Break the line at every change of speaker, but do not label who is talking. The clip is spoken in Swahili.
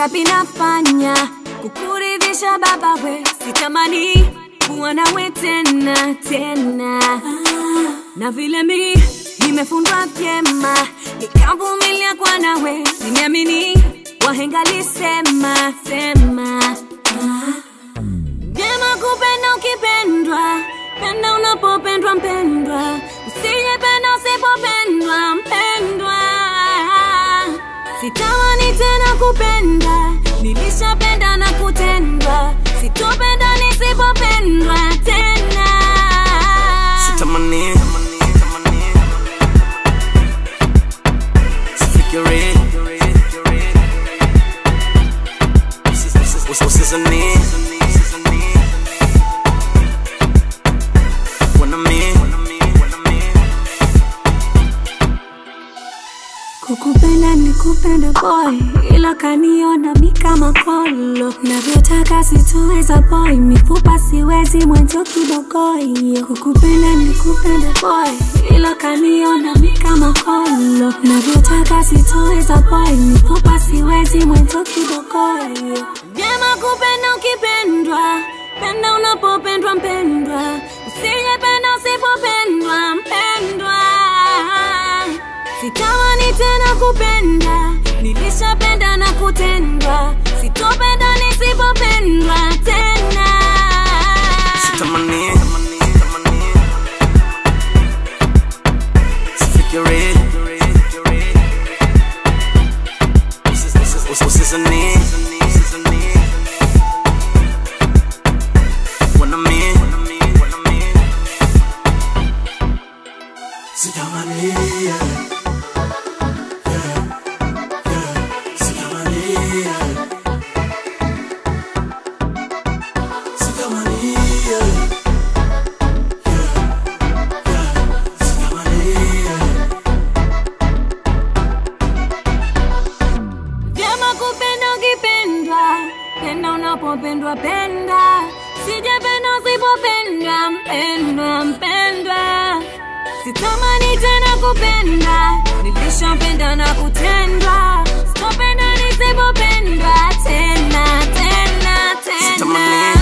mangapi nafanya kukuridhisha baba we, sitamani kuwa nawe tena tena, na vile mi nimefundwa vyema nikavumilia kwa nawe, nimeamini wahenga lisema sema vyema kupenda ukipendwa, penda unapopendwa mpendwa, usijependa usipopendwa mpendwa. Sitamani tena kupenda, nilishapenda na kutendwa, sitopenda nisipopendwa tena.
Sitamani, sifikiri, Usi- usizani, wanami,
Kukupenda ni kupenda boy, ila kaniona mi kama kolo. Navyotaka sitoweza boy, mifupa siwezi mwenzo kibogoyo. Kukupenda ni kupenda boy, ila kaniona mi kama kolo. Navyotaka sitoweza boy, mifupa siwezi mwenzo kibogoyo. Vyema kupenda ukipendwa, penda unapopendwa mpendwa, usijependa usipopendwa mpendwa. Sitamani tena kupenda, nilishapenda na kutendwa, sitopenda nisipopendwa tena.
sitamani, sifikiri, Usi- usizani, wanami, sitamani, yeah.
Vyema kupenda ukipendwa, penda unapopendwa penda, sijapenda usipopendwa mpendwa mpendwa. Sitamani tena kupenda, nilishapenda na kutendwa, sitopenda nisipopendwa tena tena tena.
Sitamani,